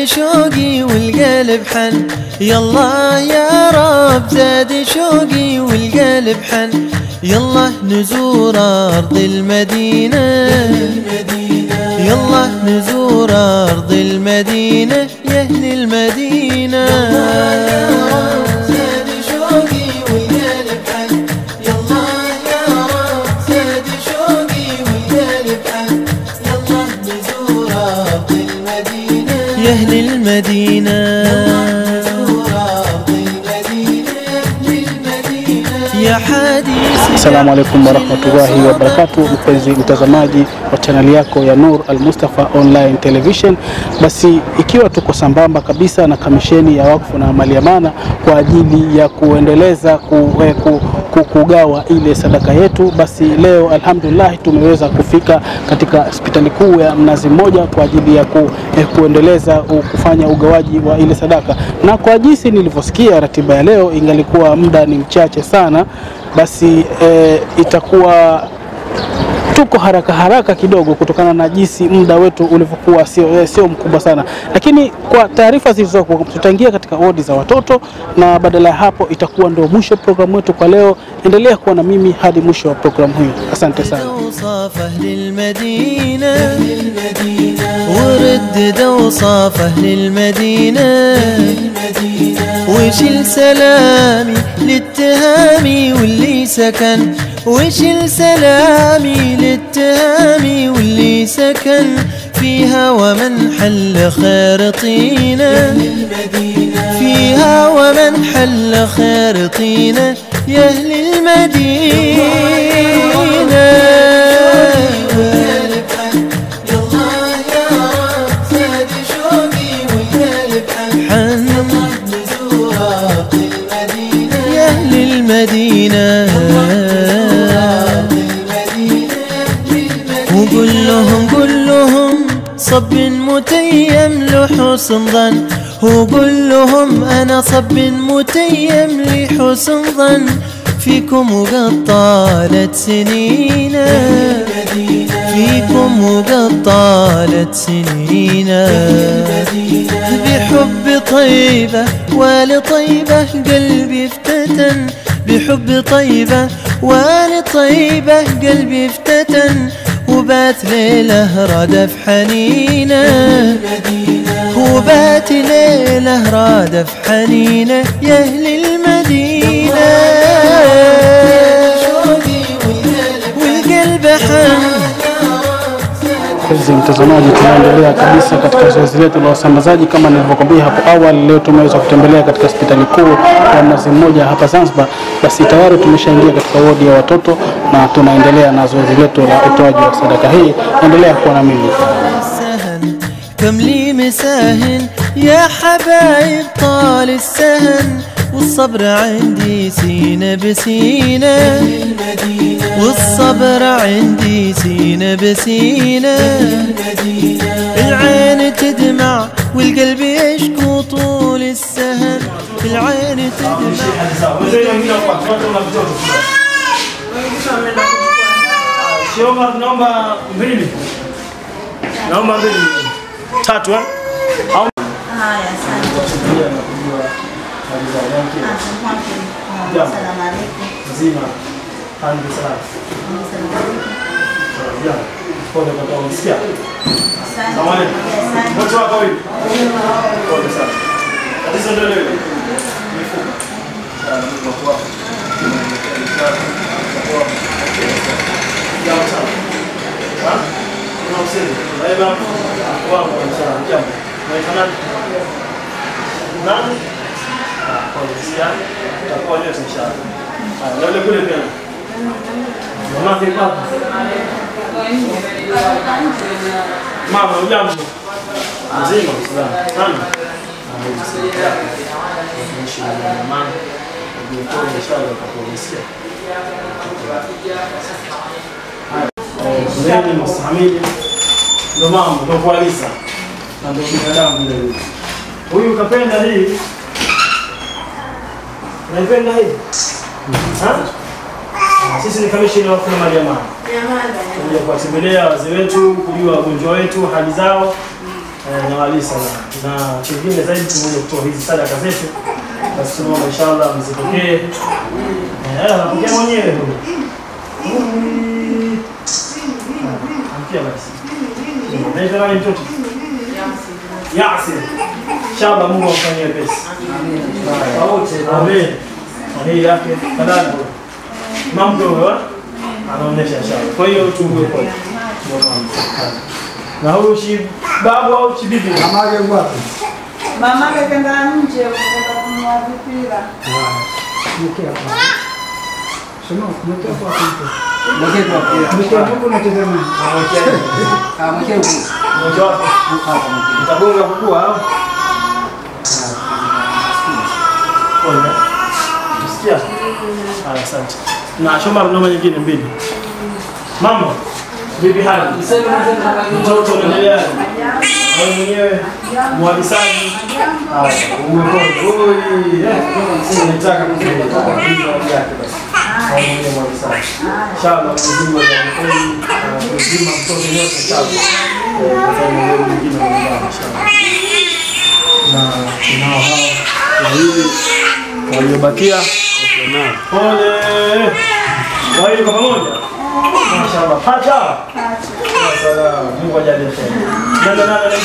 شوقي والقلب حن يلا يا رب زاد شوقي والقلب حن يلا نزور أرض المدينة يلا نزور أرض المدينة يا أهل المدينة زاد شوقي والقلب حن يلا يا رب زاد شوقي والقلب حن يلا نزور أرض المدينة يا أهل المدينة نزور أرض المدينة يا أهل المدينة يا حديث Assalamu alaikum warahmatullahi wabarakatuh, mpenzi mtazamaji wa chaneli yako ya Nur Al Mustafa Online Television. Basi ikiwa tuko sambamba kabisa na kamisheni ya wakfu na mali amana kwa ajili ya kuendeleza ku, eh, ku, ku, kugawa ile sadaka yetu, basi leo alhamdulillah tumeweza kufika katika hospitali kuu ya Mnazi Mmoja kwa ajili ya ku, eh, kuendeleza u, kufanya ugawaji wa ile sadaka, na kwa jinsi nilivyosikia ratiba ya leo, ingalikuwa muda ni mchache sana, basi eh, itakuwa tuko haraka haraka kidogo kutokana na jinsi muda wetu ulivyokuwa sio, eh, sio mkubwa sana, lakini kwa taarifa zilizoko tutaingia katika wodi za watoto, na badala ya hapo itakuwa ndio mwisho wa programu yetu kwa leo. Endelea kuwa na mimi hadi mwisho wa programu hii. Asante sana. اوصاف اهل المدينه وردد اوصاف اهل المدينه وشل سلامي للتهامي واللي سكن وشل سلامي للتهامي واللي سكن فيها ومن حل خير طينه فيها ومن حل خير طينه يا اهل المدينة يا أهل المدينة وقل لهم قل لهم صب متيم لحسن ظن وقل لهم أنا صب متيم لحسن ظن فيكم وقد طالت سنينا فيكم وقد طالت سنينا بحب طيبة ولطيبة قلبي افتتن بحب طيبة ولطيبة قلبي افتتن وبات ليلة رادف حنينه وبات ليلة رادف حنينه يا أهل المدينة والقلب حن Mpenzi mtazamaji, tunaendelea kabisa katika zoezi letu la usambazaji. Kama nilivyokuambia hapo awali, leo tumeweza kutembelea katika hospitali kuu ya Mnazi Mmoja hapa Zanzibar. Basi tayari tumeshaingia katika wodi ya watoto na tunaendelea na zoezi letu la utoaji wa sadaka hii. Endelea kuwa na mimi. السهن كم لي مساهن يا حبايب طال السهن والصبر عندي سينة بسينة والصبر عندي سينة بسينة العين تدمع والقلب يشكو طول السهن العين تدمع Naomba naomba mbili. Naomba mbili. Tatu eh? Au Haya, asante. Jambo. Asalamu alaykum. mzima. Hadi sasa. Ya. Pole kwa kwa msikia. Asante. Salamu alaykum. Asante. Wote wako hivi. Pole sana. Tatizo ndio leo. Mifuko. Sana Mungu kwa kwa. Jambo sana. Ha? Kuna usemi. Laiba. Wangu sana. Jambo. Naitwa nani? Nani? Ah, pole sana. Tutakuwa leo inshallah. Ah, leo kule pia. Mama vipi hapa? Mama ujambo? Mzima Muislamu. Sana. Naishi na mama. Ndio inshallah utakusikia. Zeni mustahimili. Ndio mama, ndio kualisa. Na ndio binadamu vile vile. Huyu kapenda hii. Naipenda hii. Ha? Sisi ni kamishina wa kuna Mariamani. Kuja kuwatembelea wazee wetu, kujua wagonjwa wetu hali zao. eh, nawalisa na na kingine zaidi tumekuja kutoa hizi sadaka zetu, basi tunaomba inshallah mzipokee. Eh, anapokea mwenyewe huyo. Mm. Ah, Amkia basi. Naitwa nani mtoto? Yasir. Inshallah Mungu amfanyie pesa. Amen. Na hii yake kadhalika. Mambo huyo anaonyesha inshallah. Kwa hiyo tuwe kwa na huyu shi babu au shi bibi? Mamake kenda nje kwenda kununua vipira. Mmoja wapo. Utagonga kukua au? Pole. Tusikia? Haya, asante. Na Shomar noma nyingine mbili. Mama, bibi hali. Mtoto unaendelea? Wewe mwenyewe mwalisaji. Haya, umepona. Oi, eh, nataka kutoka kwa bibi yake basi. Wewe mwenyewe mwalisaji. Inshallah Mwenyezi Mungu atakubariki. Kuzima mtoto yote inshallah. Eh, kufanya wewe mwingine wa nyumbani inshallah. Na tunao hao wawili waliobakia pole. Kwa hiyo kwa pamoja. Mashaallah. Pacha. Salam. Mungu ajalie kheri. Nenda nenda nenda.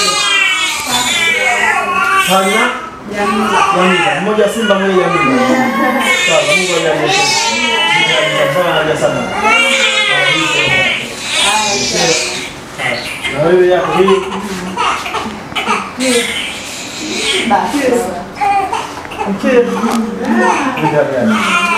Fanya. Jamila. Mmoja Simba mmoja Jamila. Sawa, Mungu ajalie kheri. Nitafanya haja sana. Na wewe yako hii. Okay. Ndio gani?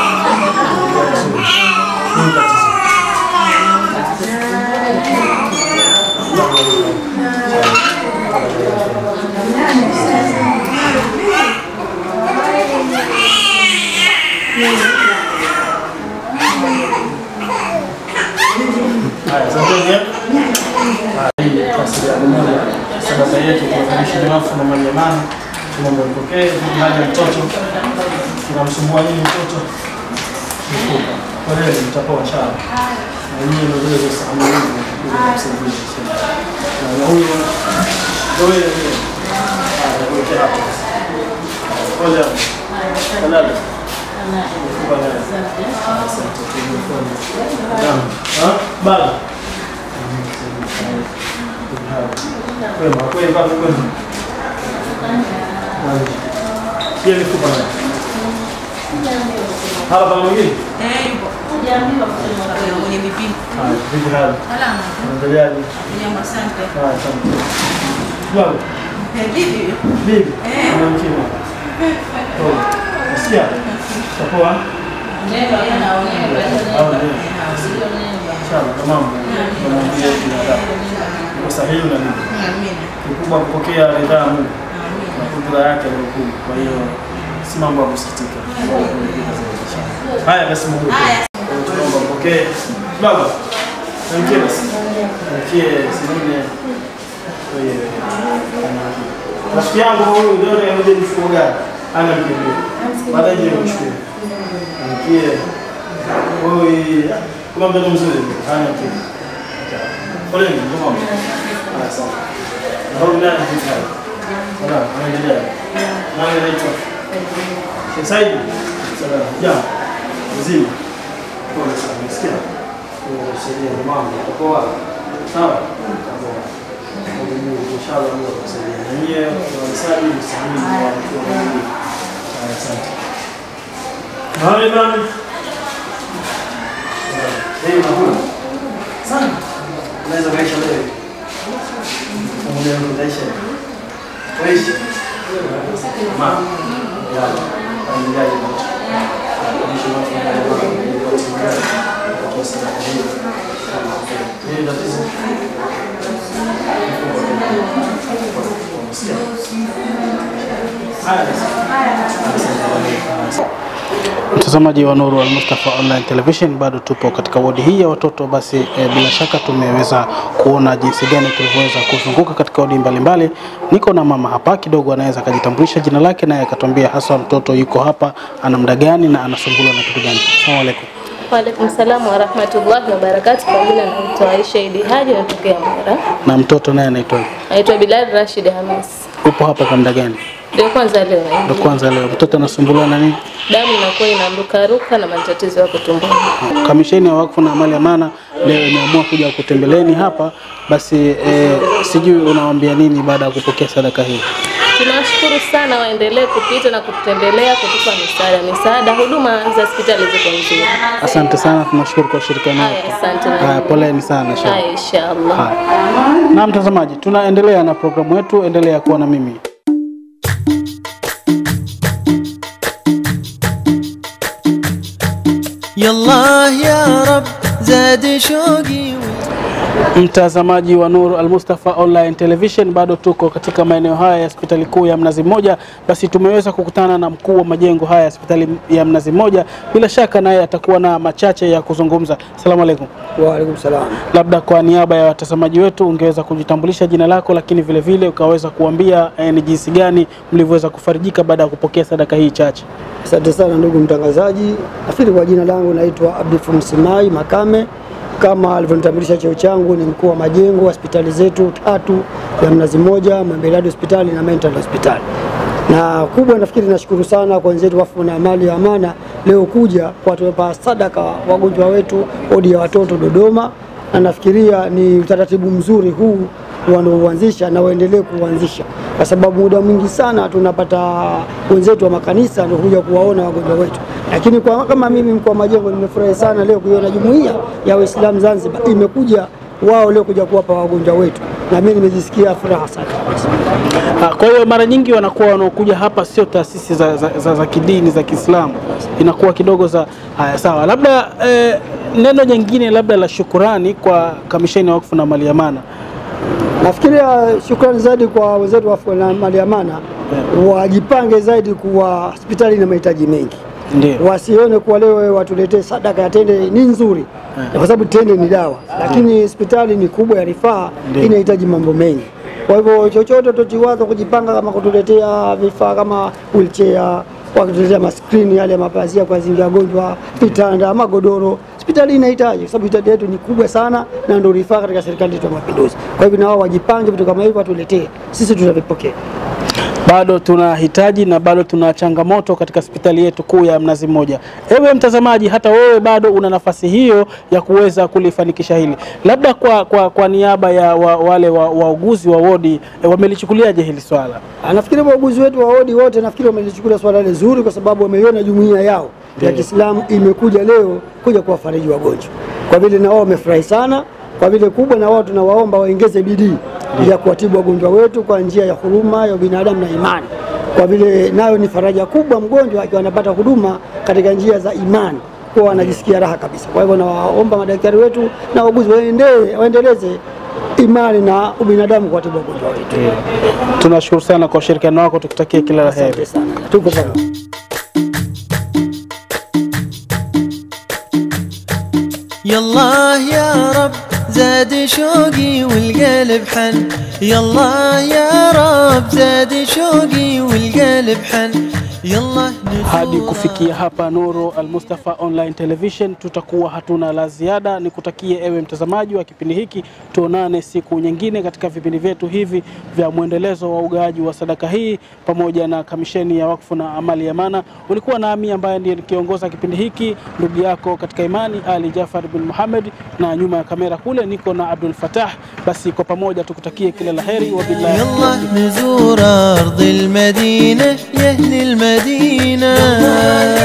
Haya, asanteni. Haya, hii kasi ya moja. Sadaka yetu kwa kamishi binafsi na mali amani. Tunaomba mpokee hali ya mtoto. Tunamsumbua nini mtoto? Mfupa. Kwa leo mtapoa inshallah. Na nyinyi ndio zile za sahani hizi mtakuja kumsaidia. Na huyo ndio yeye. Haya, kwa hapo. Pole. Salama. Mfupa naye. Asante. Naam. Ha? Bala. Kwema, kwema, kwema. Pia mifupa nayo. Hala pana mwingine? Eh, yupo. Hujaambiwa kusema mwenye vipimo. Haya, vipi hali? Salama. Unaendeleaje? Jambo, asante. Haya, asante. Baba, Eh, vipi? bibi, Eh. una mkima. Pole. Nasikia? Utapoa? Ndio, yanaonea. Au ndio? Inshallah, tamam. Tunamwambia binadamu. Uko sahihi na nini? Amina. Kikubwa kupokea ridhaa ya Mungu Amina. na kudura yake ni kubwa. Kwa hiyo si mambo ya kusikitika. Haya basi Mungu. Haya. Tunaomba mpokee. Baba. Mkie basi. Mkie sinine. Kwa hiyo Rafiki yangu huyu ndio anayeje mfuko gani? Ana mkimbio. Baadaye je mchukue. Mkie. Oi, kama mtoto mzuri. Hana mkimbio. Pole ni kama. Ah, sawa. Na huyu naye ni mkali. Sawa, anaendelea. Nani anaitwa? Sheikh Said. Sawa. Ja. Mzima. Pole sana. Umesikia? Kusaidia mama. Utakuwa sawa? Utakuwa. Mungu inshallah Mungu atakusaidia. Na nyie wanasaji msanii wa watu wa Mungu. Haya, Asante. Nawe nani? Eh, nakula. Sana. Unaweza maisha leo. Pamoja na maisha. Maisha. Mama. Ya. Familia yetu. Kuishi na familia yetu. Kwa sadaka hiyo. Ni tatizo. Mtazamaji wa Nuru Al Mustafa Online Television, bado tupo katika wodi hii ya watoto. Basi e, bila shaka tumeweza kuona jinsi gani tulivyoweza kuzunguka katika wodi mbalimbali. Niko na mama hapa, kidogo anaweza akajitambulisha jina lake, naye akatuambia hasa mtoto yuko hapa ana muda gani na anasumbuliwa na kitu gani. Asalamu alaykum. Waalaikum salamu wa rahmatullahi wa barakatuh. Kwa jina naitwa Aisha Idi Haji, natokea Mara. Na mtoto naye anaitwa Naitwa Bilal Rashid Hamis. upo hapa kwa muda gani? Ndio kwanza leo Ndo naingia. kwanza leo mtoto anasumbuliwa na nini? Damu inakuwa inamrukaruka na matatizo ya tumboni. Kamisheni ya Wakfu na Amali Amana leo imeamua kuja kutembeleni hapa, basi eh, sijui unawaambia nini baada ya kupokea sadaka hii? Tunawashukuru sana, waendelee kupita na kututembelea kutupa misaada. Misaada, huduma za hospitali ziko nzuri. Asante sana, tunashukuru kwa ushirikiano wako. Haya, asante na Haya, poleni sana inshallah. Haya, inshallah. Haya. Na mtazamaji, tunaendelea na programu yetu, endelea kuwa na mimi. يالله يا رب زاد شوقي Mtazamaji wa Nur Al Mustafa Online Television, bado tuko katika maeneo haya ya hospitali kuu ya Mnazi Mmoja. Basi tumeweza kukutana na mkuu wa majengo haya ya hospitali ya Mnazi Mmoja, bila shaka naye atakuwa na machache ya kuzungumza. Asalamu alaikum. Waalaikum salam. Labda kwa niaba ya watazamaji wetu ungeweza kujitambulisha jina lako, lakini vile vile ukaweza kuambia eh, ni jinsi gani mlivyoweza kufarijika baada ya kupokea sadaka hii chache. Asante sana ndugu mtangazaji. Nafikiri kwa jina langu naitwa Abdul Simai Makame, kama alivyonitambulisha cheo changu ni mkuu wa majengo hospitali zetu tatu ya Mnazi Mmoja, Mwembeladi hospitali na Mental hospitali. Na kubwa nafikiri nashukuru sana kwa wenzetu Wakfu na Amali ya Amana leo kuja kwa tumepa sadaka wagonjwa wetu wodi ya watoto Dodoma, na nafikiria ni utaratibu mzuri huu wanaoanzisha na waendelee kuuanzisha, kwa sababu muda mwingi sana tunapata wenzetu wa makanisa ndio kuja kuwaona wagonjwa wetu, lakini kwa, kama mimi mkuu wa majengo nimefurahi sana leo kuiona jumuiya ya Waislamu Zanzibar imekuja wao leo kuja kuwapa wagonjwa wetu, na mimi nimejisikia furaha sana kabisa. Ah, Kwa hiyo mara nyingi wanakuwa wanaokuja hapa sio taasisi za, za, za, za kidini za Kiislamu, inakuwa kidogo za haya. Sawa, labda eh, neno jingine labda la shukurani kwa kamisheni ya Wakfu na Mali Amana. Nafikiria shukrani zaidi kwa wenzetu wa Wakfu na Mali Amana, wajipange zaidi kuwa hospitali ina mahitaji mengi Ndio. wasione kuwa leo watuletee sadaka ya tende ni nzuri kwa sababu tende ni dawa, lakini hospitali ni kubwa ya rifaa, Ndio. inahitaji mambo mengi. Kwa hivyo chochote tuchiwaza kujipanga, kama kutuletea vifaa kama wheelchair, wakituletea maskrini yale mapazia kwa ajili ya wagonjwa, vitanda, magodoro, hospitali inahitaji, kwa sababu hospitali yetu ni kubwa sana na ndio rifaa katika serikali yetu ya Mapinduzi. Kwa hivyo na wao wajipange, vitu kama hivyo watuletee, sisi tutavipokea. bado tunahitaji na bado tuna changamoto katika hospitali yetu kuu ya Mnazi Mmoja. Ewe mtazamaji, hata wewe bado una nafasi hiyo ya kuweza kulifanikisha hili. Labda kwa, kwa, kwa niaba ya wa, wale wa- wauguzi wa, wodi e, wamelichukuliaje hili swala? Ah, Nafikiri wauguzi wetu wa wodi wote nafikiri wamelichukulia swala hili zuri, kwa sababu wameiona jumuiya yao ya Kiislamu imekuja leo kuja kuwafariji wagonjwa, kwa vile na wao wamefurahi sana, kwa vile kubwa, na wao tunawaomba waongeze bidii ya kuwatibu wagonjwa wetu kwa njia ya huruma ya binadamu na imani, kwa vile nayo ni faraja kubwa mgonjwa akiwa anapata huduma katika njia za imani kwa wanajisikia raha kabisa. Kwa hivyo nawaomba madaktari wetu na wauguzi waendelee waendeleze imani na ubinadamu kuwatibu wagonjwa wetu. Tunashukuru sana kwa ushirikiano wako, tukutakie kila la heri. Asante sana, tuko pamoja. يالله يا رب زاد شوقي والقلب حن يالله يا رب زاد شوقي والقلب حن يلا Hadi kufikia hapa Nuru Al Mustafa Online Television, tutakuwa hatuna la ziada. Nikutakie ewe mtazamaji wa kipindi hiki, tuonane siku nyingine katika vipindi vyetu hivi vya mwendelezo wa ugawaji wa sadaka hii pamoja na kamisheni ya Wakfu na Amali ya Amana. Ulikuwa nami ambaye ndiye nikiongoza kipindi hiki, ndugu yako katika imani Ali Jafar bin Muhammad, na nyuma ya kamera kule niko na Abdul Fatah. Basi kwa pamoja tukutakie kila la heri, wabillahi يلا نزور أرض المدينة يا أهل المدينة